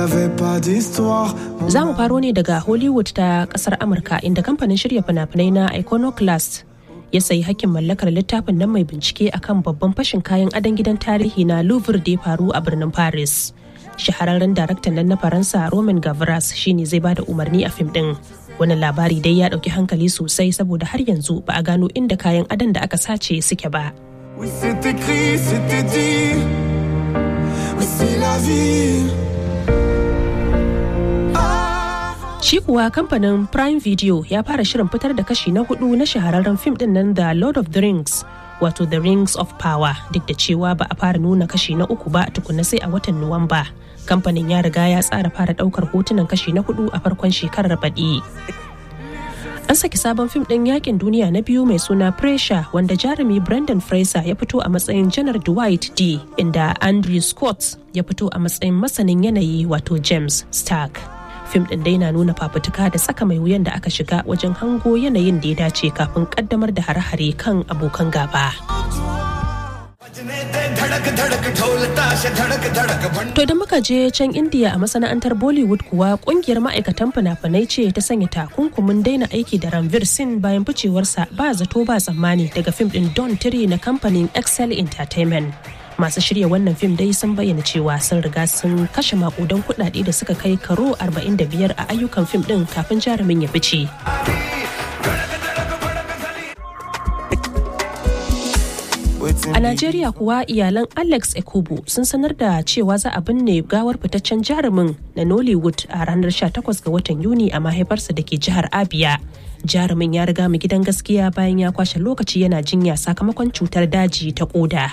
avait pas d'histoire. Za mu faro ne daga Hollywood ta kasar Amurka inda kamfanin shirya fina-finai na Iconoclast ya sayi hakkin mallakar littafin nan mai bincike akan babban fashin kayan adon gidan tarihi na Louvre da ya faru a birnin Paris. Shahararren daraktan nan na Faransa Roman Gavras shine zai bada umarni a fim din. Wannan labari dai ya ɗauki hankali sosai saboda har yanzu ba a gano inda kayan adon da aka sace suke ba. Oui, c'est écrit, c'était dit. Oui, c'est la vie. Shi kuwa kamfanin Prime Video ya fara shirin fitar da kashi na hudu na shahararren fim din nan da Lord of the Rings, wato The Rings of Power, duk da cewa ba a fara nuna kashi na uku ba tukuna sai a watan Nuwamba. Kamfanin ya riga ya tsara fara daukar hotunan kashi na hudu a farkon shekarar baɗi. An saki sabon fim ɗin yakin duniya na biyu mai suna Pressure wanda jarumi Brendan Fraser ya fito a matsayin Janar Dwight D inda Andrew Scott ya fito a matsayin masanin yanayi wato James Stark. Fim ɗin dai na nuna fafutuka da tsaka mai wuyan da aka shiga wajen hango yanayin da ya dace kafin kaddamar da hare-hare kan abokan gaba. To idan muka je can India a masana'antar Bollywood kuwa kungiyar ma'aikatan fina-finai ce ta sanya takunkumin daina aiki da Ranveer Singh bayan ficewarsa ba zato ba tsammani daga fim din Don Tiri na kamfanin Excel Entertainment. Masu shirya wannan fim dai sun bayyana cewa sun riga sun kashe makudan kuɗaɗe da suka kai karo 45 a ayyukan fim din kafin jarumin ya fice. A Najeriya kuwa iyalan Alex Ekubu sun sanar da cewa za a binne gawar fitaccen jarumin na Nollywood a ranar 18 ga watan Yuni a mahaifarsa da ke jihar Abia. Jarumin ya riga mu gidan gaskiya bayan ya kwashe lokaci yana jinya sakamakon cutar daji ta koda.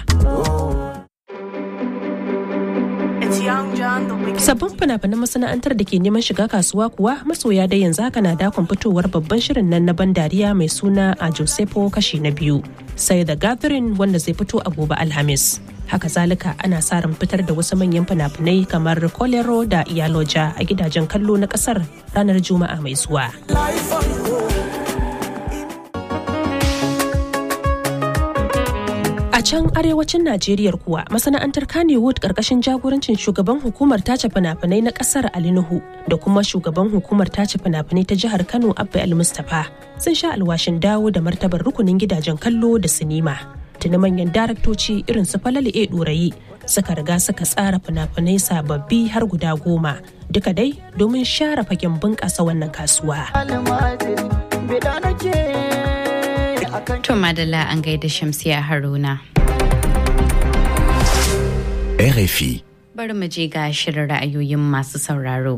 Sabbin fina-finan masana'antar da ke neman shiga kasuwa kuwa masoya da yanzu haka na dakon fitowar babban shirin nan na ban dariya mai suna a Josepo kashi na biyu. Sai The Gathering wanda zai fito a gobe Alhamis. Haka zalika ana sa ran fitar da wasu manyan fina-finai kamar Kolero da Iyaloja a gidajen kallo na kasar ranar Juma'a mai zuwa. A can arewacin Najeriya kuwa masana'antar Kannywood karkashin jagorancin shugaban hukumar tace fina-finai na kasar Ali Nuhu da kuma shugaban hukumar tace fina-finai ta jihar Kano Abba El Mustapha sun sha alwashin dawo da martabar rukunin gidajen kallo da sinima. Tuni manyan daraktoci irin su Falali E Ɗorayi suka riga suka tsara fina-finai sababbi har guda goma duka dai domin share fagen bunƙasa wannan kasuwa. To Madalla an gaida Shamsiya Haruna. RFI. Bari mu je ga shirin ra'ayoyin masu sauraro.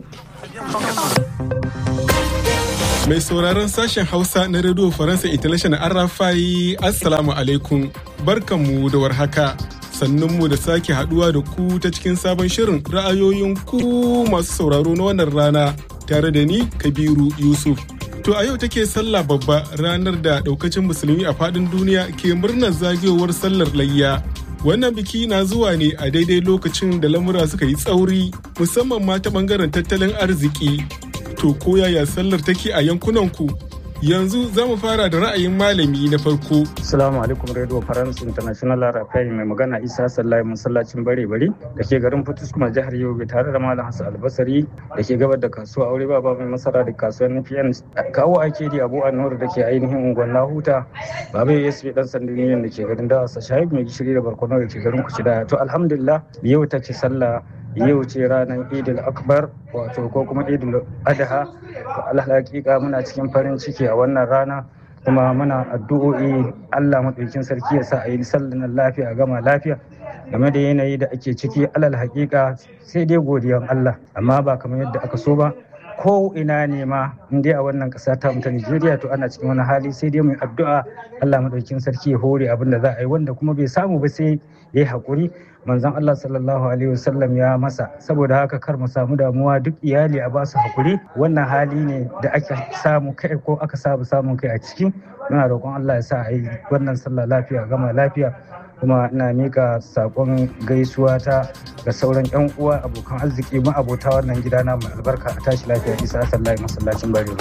Mai sauraron sashen Hausa na Radio Faransa International Arafai Assalamu alaikum. Barkanmu da warhaka. Sannunmu da sake haduwa da ku ta cikin sabon shirin ra'ayoyin ku masu sauraro na wannan rana tare da ni Kabiru Yusuf. To a yau take sallah babba ranar da daukacin musulmi a fadin duniya ke murnar zagayowar sallar layya. Wannan biki na zuwa ne a daidai lokacin da lamura suka yi tsauri musamman ma ta bangaren tattalin arziki. To ko yaya sallar take a yankunanku? Yanzu za mu fara da ra'ayin malami na farko. Assalamu alaikum Radio France International Rafai mai magana Isa Sallahi masallacin bare bari da ke garin Fitus kuma jihar Yobe tare da Malam Hassan Albasari da ke gabar da kasuwa aure baba mai masara da kasuwar NPN kawo ake di Abu Anwar da ke ainihin unguwar Nahuta baba YSP dan sandiniyan da ke garin Dawasa Shahib mai gishiri da barkono da ke garin Kucida to alhamdulillah yau ta ce sallah yau ce ranar idil akbar wato ko kuma idil adha alhaƙiƙa muna cikin farin ciki a wannan rana kuma muna addu'o'i allah maɗaukin sarki ya sa a yi sallan lafiya gama lafiya game da yanayi da ake ciki alal haƙiƙa sai dai godiyan allah amma ba kamar yadda aka so ba ko ina ne ma in dai a wannan ƙasa ta ta Najeriya to ana cikin wani hali sai dai mu addu'a Allah madaukakin sarki ya hore abin da za a yi wanda kuma bai samu ba sai ya yi haƙuri manzon Allah sallallahu alaihi wasallam ya masa saboda haka kar mu samu damuwa duk iyali a basu haƙuri wannan hali ne da ake samu kai ko aka samu samun kai a ciki muna roƙon Allah ya sa a yi wannan sallah lafiya gama lafiya kuma ina mika sakon gaisuwa ta ga sauran yan uwa abokan arziki ma abota wannan gida na mai albarka a tashi lafiya isa sallahi masallacin barewa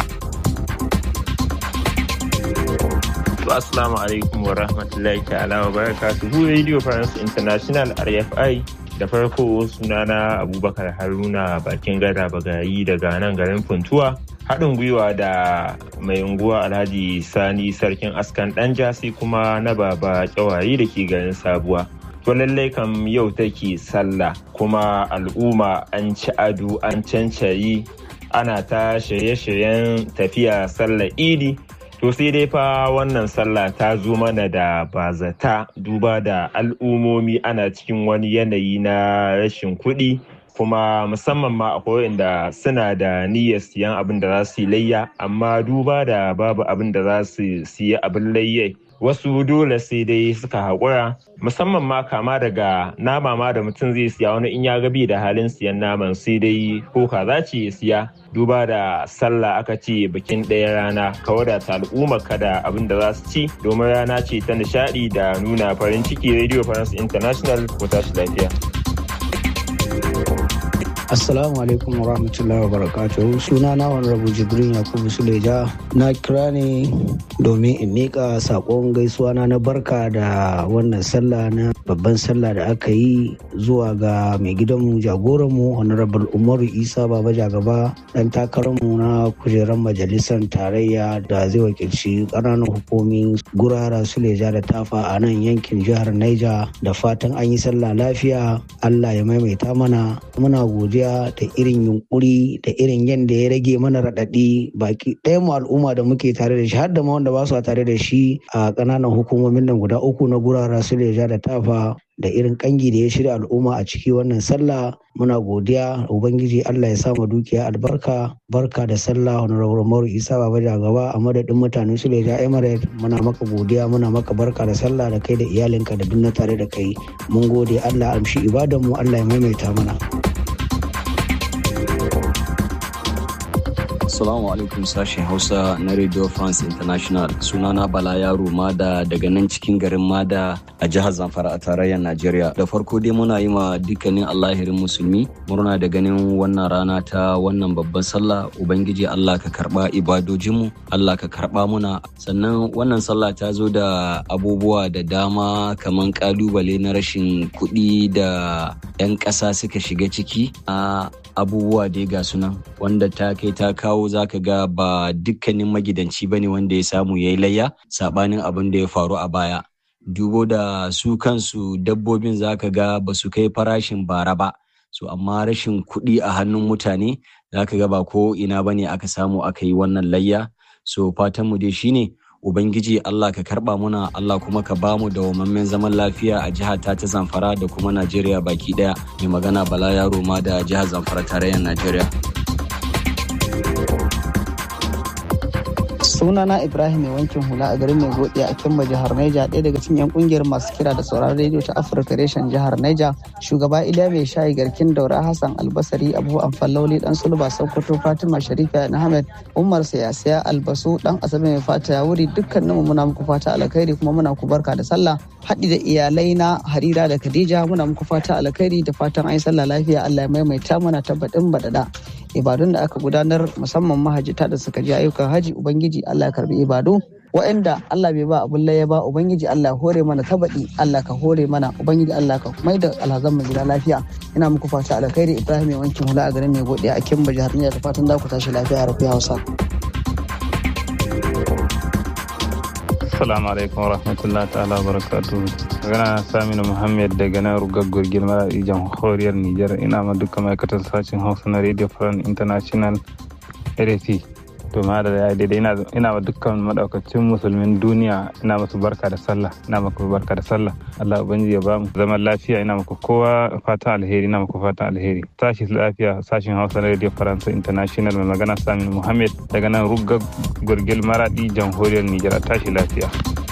Assalamu alaikum wa rahmatullahi ta'ala wa barakatuhu Radio France International RFI da farko sunana abubakar haruna bakin gada bagayi daga nan garin funtuwa haɗin gwiwa da mai unguwa alhaji sani sarkin askan ɗanja sai kuma na baba kyawaye da ke garin sabuwa to lallai kam yau take sallah kuma al'umma an ci ado an cancayi ana ta shirye-shiryen tafiya sallar idi to sai dai fa wannan sallah ta zo mana da bazata duba da al'ummomi ana cikin wani yanayi na rashin kuɗi kuma musamman ma akwai inda suna da niyyar siyan abin da za su yi layya amma duba da babu abin da za su siya abin layyai wasu dole sai dai suka haƙura musamman ma kama daga nama ma da mutum zai siya wani in ya gabi da halin siyan naman sai dai ko kaza ce ya siya duba da sallah aka ce bikin ɗaya rana ka wadata al'umma ka da abin da za su ci domin rana ce ta nishaɗi da nuna farin ciki radio france international ko tashi lafiya Assalamu alaikum wa rahmatullahi wa barakatuhu suna na rabu jibrin yakubu suleja na kira ne domin in miƙa saƙon gaisuwa na na barka da wannan sallah na babban sallah da aka yi zuwa ga mai gidanmu jagoranmu honorable umaru isa baba jagaba dan takararmu na kujerar majalisar tarayya da zai wakilci ƙananan hukumin gurara suleja da tafa a nan yankin jihar naija da fatan an yi sallah lafiya allah ya maimaita mana muna godiya da irin yunkuri da irin yadda ya rage mana raɗaɗi baki ɗaya mu al'umma da muke tare da shi har da ma wanda ba su tare da shi a ƙananan hukumomin nan guda uku na gurara su leja da tafa da irin kangi da ya shirya al'umma a ciki wannan sallah muna godiya ubangiji allah ya sama dukiya albarka barka da sallah honorable maru isa baba gaba a madadin mutanen su leja emirate muna maka godiya muna maka barka da sallah da kai da iyalinka da duk na tare da kai mun gode allah amshi ibadanmu allah ya maimaita mana Assalamu alaikum sashen Hausa na Radio France International. Sunana Bala Yaro Mada daga nan cikin garin Mada a jihar Zamfara a tarayyar Najeriya. Da farko dai muna yi ma dukkanin Allahirin musulmi murna da ganin wannan rana ta wannan babban sallah Ubangiji Allah ka karba ibadojinmu, Allah ka karba muna. Sannan wannan sallah ta zo da abubuwa da dama kamar kalubale na rashin kuɗi da 'yan ƙasa suka shiga ciki a abubuwa dai ga sunan wanda ta kai ta kawo zaka ga ba dukkanin magidanci bane wanda ya samu ya yi layya sabanin abin da ya faru a baya dubo da su kansu dabbobin zaka ga ba su kai farashin bara ba so amma rashin kuɗi a hannun mutane zaka ga ba ko ina bane aka samu aka yi wannan layya so fatan mu dai shine Ubangiji Allah ka karba muna Allah kuma ka bamu da wamammen zaman lafiya a jihar ta ta Zamfara da kuma Najeriya baki daya mai magana Bala Yaro ma da jihar Zamfara tarayyar Najeriya. sunana ibrahim mai wankin hula a garin mai godi a kimba jihar naija ɗaya daga cikin yan kungiyar masu kira da sauraron rediyo ta afirka reshen jihar naija shugaba iliya mai shayi garkin daura hassan albasari abu amfalloli dan sulba sokoto fatima sharifa ahmed umar siyasiya albasu dan asabe mai fata ya wuri dukkaninmu muna muku fata alkhairi kuma muna ku barka da sallah haɗi da iyalai na harira da khadija muna muku fata alkhairi da fatan an yi sallah lafiya allah ya maimaita mana tabbatin badada ibadun da aka gudanar musamman mahajjata da suka je ayyukan haji ubangiji Allah ya karbi ibadu wa'anda Allah bai ba abun laye ba ubangiji Allah ya hore mana tabaɗi Allah ka hore mana ubangiji Allah ka mai da alhazan mu gida lafiya ina muku fata alkhairi Ibrahim mai wankin hula a garin mai gode a Kimba jihar Niger da fatan za ku tashi lafiya a Rafi Hausa Assalamu alaikum wa rahmatullahi ta'ala wa barakatuhu. Magana Saminu Muhammad daga nan rugaggor girma a jamhuriyar Nijar ina ma duka ma'aikatar sashen Hausa na Radio France International RFI. To ma da ya daidai ina ma dukkan madaukacin musulmin duniya ina masu barka da sallah ina maku barka da sallah Allah ubangiji ya bamu zaman lafiya ina maku kowa fatan alheri ina maku fatan alheri tashi lafiya sashen Hausa na Radio France International mai magana Saminu Muhammad daga nan rugaggor maradi jamhuriyar Nijar tashi lafiya.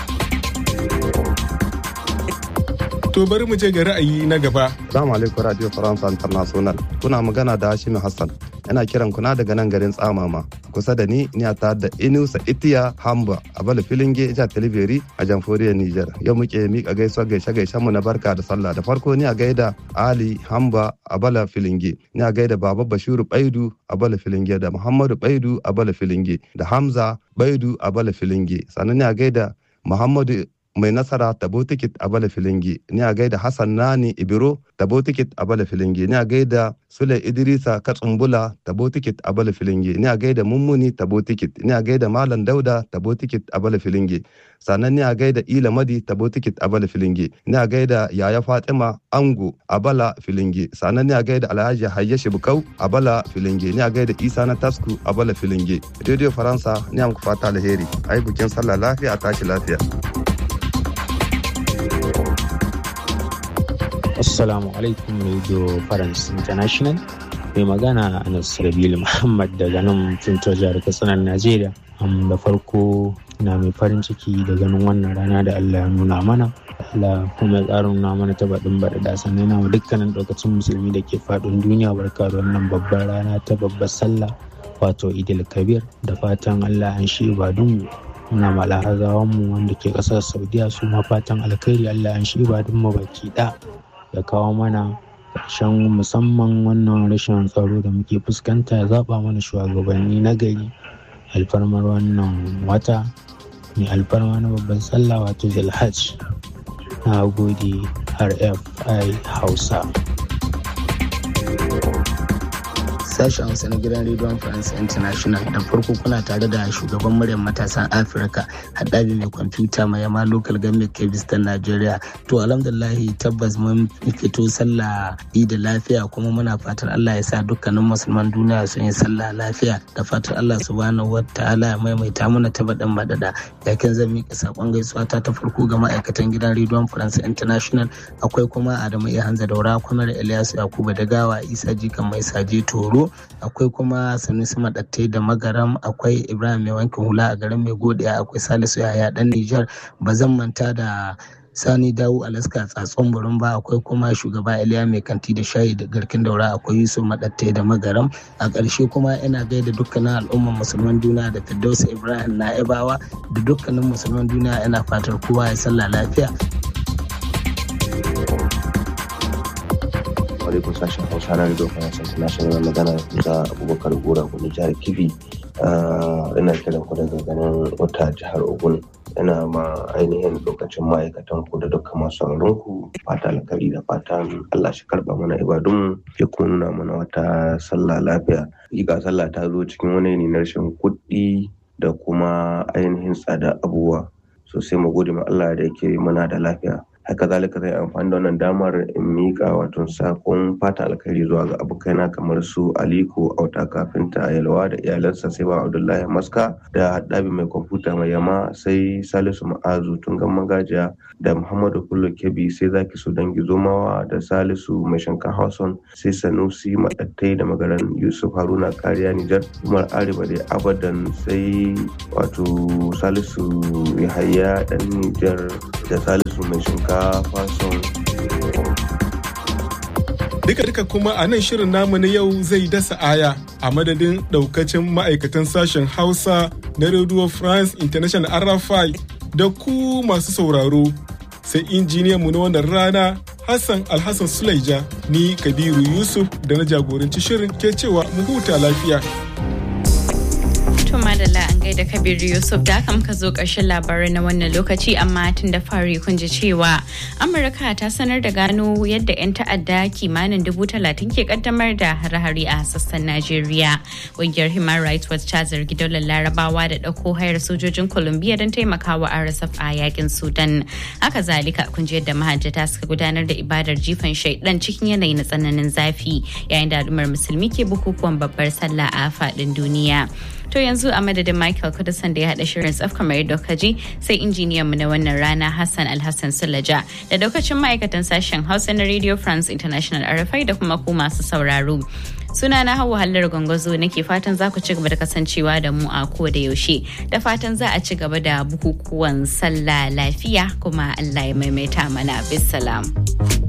To bari mu je ga ra'ayi na gaba. Assalamu alaikum Radio France International. Kuna magana da Hashim Hassan. Yana kiran kuna daga nan garin Tsamama. Kusa da ni ni ta da Inusa Itiya Hamba a Bala Filinge Ija Talibiri a Jamhuriyar Nijar. Yau muke mika gaisuwa gaishe gaishen mu na barka da sallah. Da farko ni a gaida Ali Hamba a Bala Filinge. Ni a gaida Baba Bashiru Baidu a Bala Filinge da Muhammadu Baidu a Bala Filinge da Hamza Baidu a Bala Filinge. Sannan ni a gaida Muhammadu mai nasara tabo tikit a bala filingi ni a gaida hassan nani ibiro tabo tikit a bala filingi ni a gaida sule idrisa katsumbula tabo tikit a bala filingi ni a gaida mummuni tabo tikit ni a gaida malam dauda tabo tikit a bala filingi sannan ni a gaida ila madi tabo tikit a bala filingi ni a gaida yaya fatima ango a bala filingi sannan ni a gaida alhaji hayya shibukau a bala filingi ni a gaida isa na tasku a bala filingi radio faransa ni amku fata alheri ayi bikin sallah lafiya a tashi lafiya Assalamu alaikum Radio France International. Mai magana Anas Rabilu Muhammad daga nan Tunto jihar Katsina Najeriya. Am da farko na mai farin ciki da ganin wannan rana da Allah ya nuna mana. Allah kuma ya ƙara nuna mana ta baɗin baɗaɗa sannan yana dukkanin ɗaukacin musulmi da ke faɗin duniya barka da wannan babbar rana ta babbar sallah wato Idil Kabir da fatan Allah an shi ibadunmu muna malahagawan mu wanda ke ƙasar Saudiya su ma fatan alkhairi Allah an shi ibadunmu baki ɗaya. ya kawo mana ƙarshen musamman wannan rashin tsaro da muke fuskanta ya zaɓa mana shugabanni na gari alfarmar wannan wata mai alfarma na babban sallah wato zilhaj na gode rfi hausa sashen hausa na gidan rediyon france international da farko kuna tare da shugaban muryar matasan afirka haɗabi mai kwamfuta mai yama local government kebis ta nigeria to alhamdulahi tabbas mun fito sallah da lafiya kuma muna fatan allah ya sa dukkanin musulman duniya sun yi sallah lafiya da fatan allah subhanahu wa ta'ala ya maimaita mana ta baɗin madada yakin zan miƙa saƙon gaisuwa ta ta farko ga ma'aikatan gidan rediyon france international akwai kuma adamu iya hanza daura kwamar ilyasu yakubu dagawa isa jikan mai saje toro akwai kuma sanusi madattai da magaram akwai ibrahim mai wankin hula a garin mai godiya akwai salisu yaya dan nijar ba zan manta da sani dawo alaska tsatson burin ba akwai kuma shugaba iliya mai kanti da shayi da garkin daura akwai yusuf madattai da magaram a ƙarshe kuma ina gaida dukkanin al'ummar musulman duniya da firdausa ibrahim na'ibawa da dukkanin musulman duniya ina fatar kowa ya sallah lafiya alaikum sashen hausa na rido faransa international magana da abubakar gora wani jihar kibi ina kiran ku daga ganin wata jihar ogun ina ma ainihin lokacin ma'aikatan ku da dukkan masu sauraron ku fata alkari da fatan allah shi karba mana ibadun ya kuma nuna mana wata sallah lafiya hakika sallah ta zo cikin wani ne na rashin kuɗi da kuma ainihin tsada abubuwa sosai mu gode ma allah da yake muna da lafiya haka zalika zai amfani da wannan damar in miƙa wato sakon fata alkhairi zuwa ga abokaina kamar su aliko auta kafinta yalwa da iyalansa sai ba abdullahi maska da haɗabi mai kwamfuta mai yama sai salisu ma'azu tungan magajiya da muhammadu kullu kebi sai zaki su dangi zomawa da salisu mai shinkafa son sai sanusi maɗattai da magaran yusuf haruna kariya nijar umar arewa da abadan sai wato salisu yahaya dan nijar da salisu mai shinkafa fason Duka-duka kuma a nan shirin namu na yau zai dasa aya a madadin daukacin ma'aikatan sashen Hausa na Radio France International RFI da ku masu sauraro sai injiniyanmu na wannan rana Hassan Alhassan Sulaija ni Kabiru Yusuf da na jagoranci shirin ke cewa mu huta lafiya. To madalla an gaida Kabiru Yusuf da haka muka zo ƙarshen labarai na wannan lokaci amma tun da fari kun ji cewa Amurka ta sanar da gano yadda 'yan ta'adda kimanin dubu talatin ke kaddamar da hare-hare a sassan Najeriya. Ƙungiyar Human Rights Watch ta zargi daular Larabawa da ɗauko hayar sojojin Colombia don taimakawa RSF a yakin Sudan. Haka zalika kun ji yadda mahajjata suka gudanar da ibadar jifan shaidan cikin yanayi na tsananin zafi yayin da al'ummar musulmi ke bukukuwan babbar sallah a faɗin duniya. To yanzu a madadin Michael Kudusan da ya haɗa shirin tsaf kamar yadda kaji sai injiniyan mu na wannan rana Hassan Alhassan Sulaja da daukacin ma'aikatan sashen Hausa na Radio France International RFI da kuma ku masu sauraro. Suna na hawa hallar gwangwazo nake fatan za ku ci gaba da kasancewa da mu a ko da yaushe da fatan za a ci gaba da bukukuwan sallah lafiya kuma Allah ya maimaita mana bisalam.